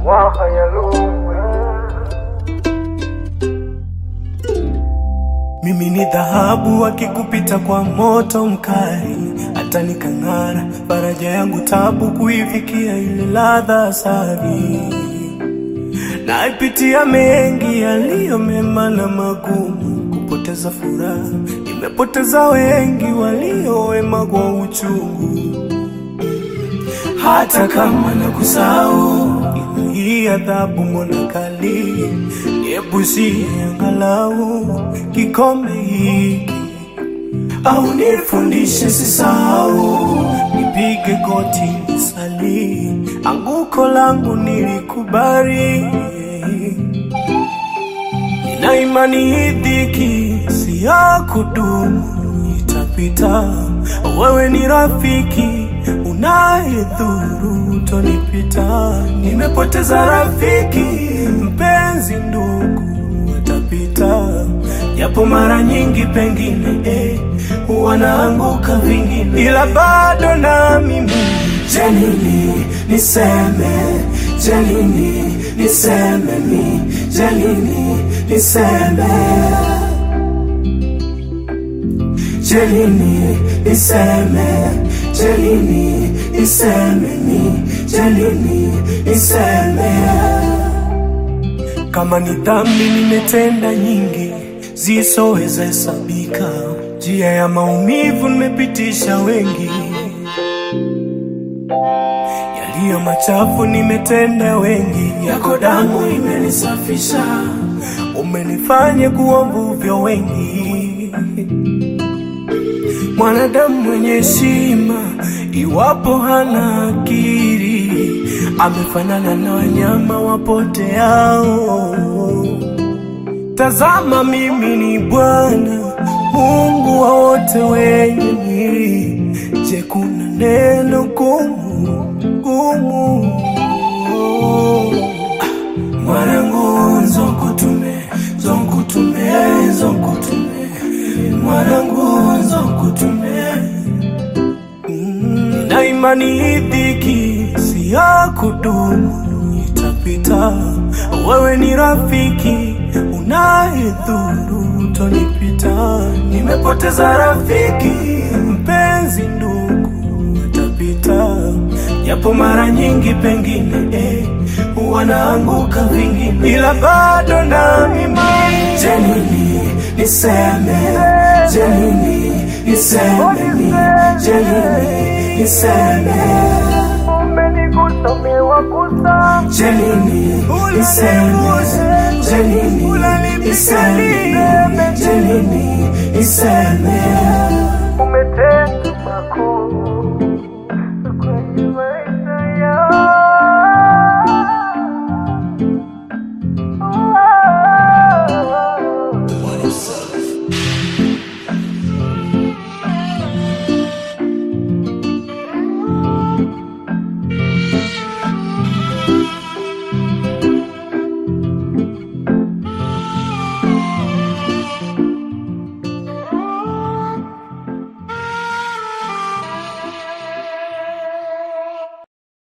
Mimi ni dhahabu akikupita kwa moto mkali, hata nikang'ara. Faraja yangu tabu kuifikia ile ladha asari. Naipitia mengi yaliyo mema na magumu, kupoteza furaha. Nimepoteza wengi walio wema kwa uchungu. Hata kama nakusahau, ila hii adhabu mbona kali? Niepushie angalau kikombe hiki, au nifundishe sisahau, nipige goti nisali, anguko langu nilikubali. Nina imani hii dhiki si ya kudumu, itapita. Wewe ni rafiki unayedhuru, utonipita. Nimepoteza rafiki, mpenzi, ndugu, watapita, japo mara nyingi pengine eh, huwa naanguka vingine, ila bado na mimi Janini niseme, Janini niseme mi, Janini niseme, Janini niseme, Janini niseme mi, Janini niseme. Kama ni dhambi nimetenda nyingi zisoweza hesabika, njia ya maumivu nimepitisha wengi yaliyo machafu nimetenda wengi, yako damu imenisafisha, umenifanya kuwa mvuvyo wengi. Mwanadamu mwenye heshima, iwapo hana akili, amefanana na wanyama wapoteao. Tazama, mimi ni Bwana Mungu wa wote wenye mwili. Je, kuna neno gumu gumu? Mwanangu, nzokutume nzokutume nzokutume mwanangu, nzokutume Mm, na imani hii dhiki si ya kudumu, itapita. Wewe ni rafiki unayedhuru, utonipita. Nimepoteza rafiki, mpenzi, ndugu, watapita, japo mara nyingi pengine eh, huwa naanguka vingine, ila bado na mimi Janini niseme, Janini niseme mi, Janini niseme Umenigusa, umewagusa, Janini niseme, Janini niseme, Janini niseme. umetenda makuu